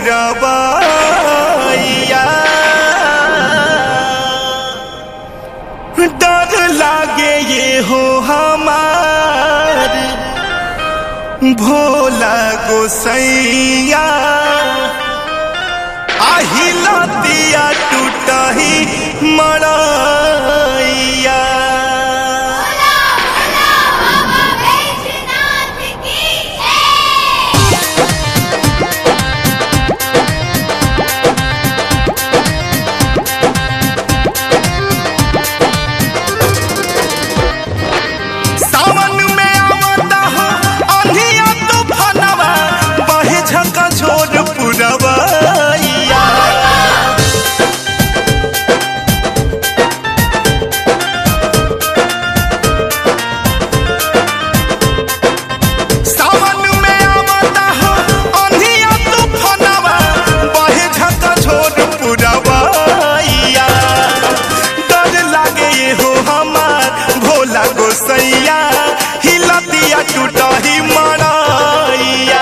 पुरबैया डर लागे ये हो हमार भोला गोसैया আহিলা দিয়া টুটাহি মরাইয়া सावन में आवता हो अंधिया तूफानवा बहे झका झोर पुरवैया सावन में आवता हो अंधिया तूफानवा बहे झका झोर पुरवैया डर लागे ये हो हमार भोला गोसैया हिलतिया टूटही मरैया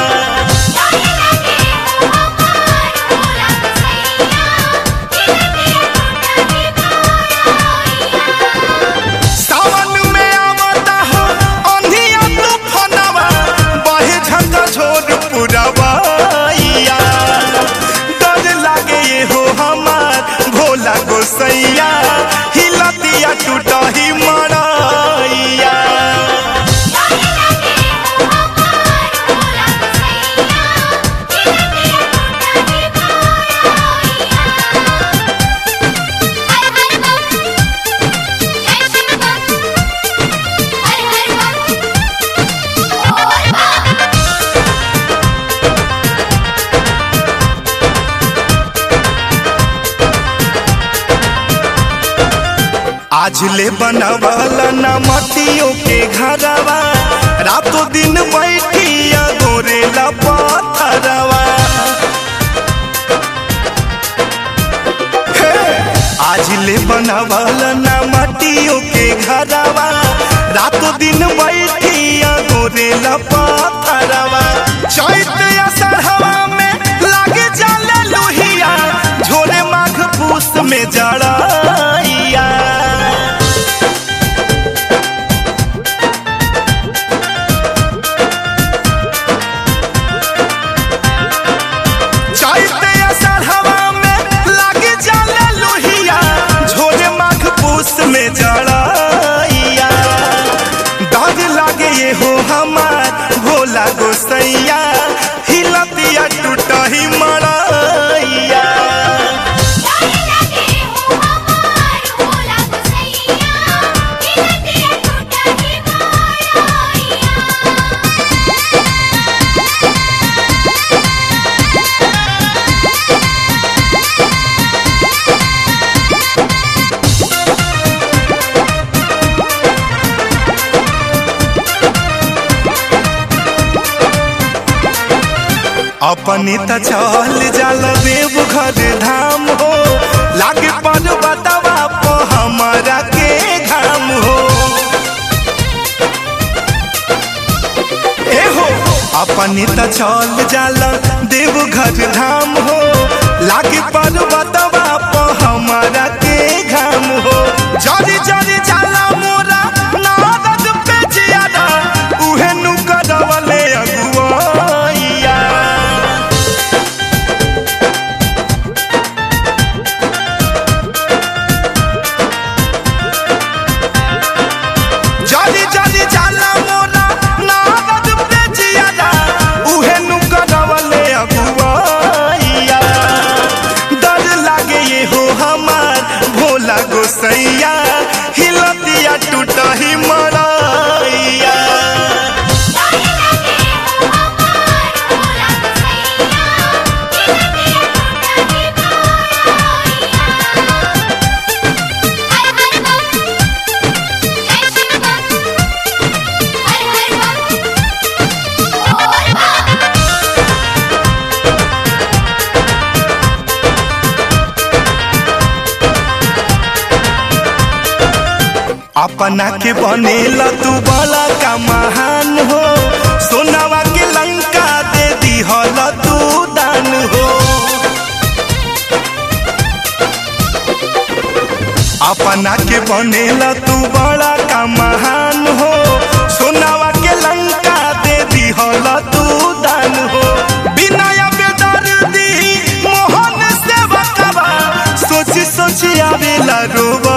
सावन में आवता हो अंधिया तूफानवा बहे झका झोर पुरवैया डर लागे ये हो हमार भोला गोसैया हिलतिया टूटही मरैया आज ले बनवल न मटियों के घरवा रातों दिन बैठिया गोरे पत्थरवा हे! आज ले बनवल न मटियों के घरवा रातों दिन बैठिया गोरे पत्थरवा चैत असरहवा में लागे जाले लोहिया झोरे माघ पूस में जड़ैया चैते असरहवा में लागे जाला लोहिया झोरे माघ पूस में जड़ैया डर लागे ये हो हमार भोला गोसैया हिलतिया टूटही मरैया अपने त चल जाल देव घर धाम हो लागे पर्वतवा प हमारा के घाम हो ए हो अपने त चल जाल देव घर धाम हो लागे पर्वतवा प हमारा के घाम हो जरी जरी जाला मोरा नारद पे जियादा उहे नु करवले अगुआइया जली जली जाला मोरा नारद पे जियादा उहे नु करवले अगुआइया डर लागे ये हो हमार भोला गोसैया हिलतिया टूटही मरैया अपना के बनेला तू बड़ा का महान हो सोनावा के लंका दे दिहल तू दान हो अपना के बनेला तू बड़ा का महान हो सोनावा के लंका दे दिहल तू दान हो बिना बेदर्दी मोहन से बकवा सोची सोची आवेला रोब